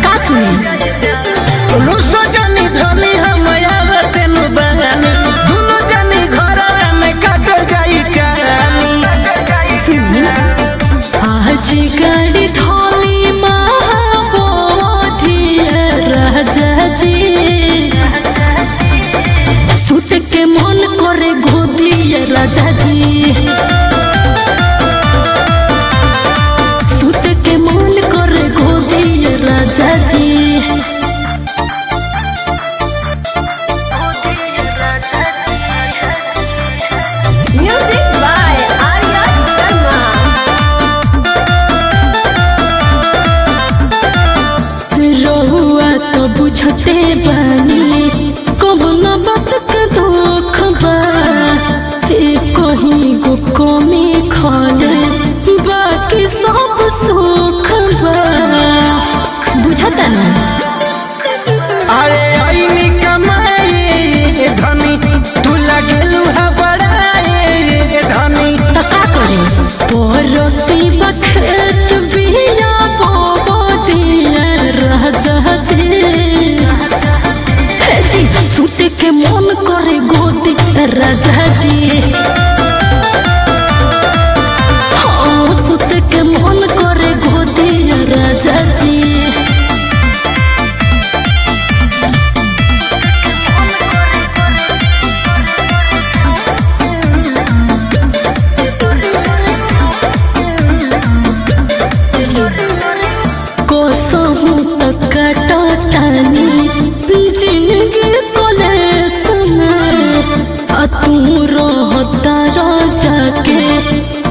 का सुनी रुसो जानी धनी हम आवते नु बहानी दुनो जानी घरवा में काटल जाई चानी आज गाड़ी धोली महाबोधि राजा जी सुत के मन करे गोदी राजा जी सुत के मन करे गोदी राजा जी Music by Arya Sharma. रहुआ तो बुझते बानी कबन बात के दुख बा ए कहीं गो कमी खाले बाकी सब सुख बा बुझता ना अरे आईनी कमाए धनी तू लगेलू है बड़ाए धनी तो का करे परती बखेत बिया बोबो दिया राजा जी हे जी सुते के मन करे गोदी राजा जी हाँ, सुते के मन करे गोदी राजा जी कोसहु तक कटतानी जिंदगी कोलेस में आ तू रहता राजा के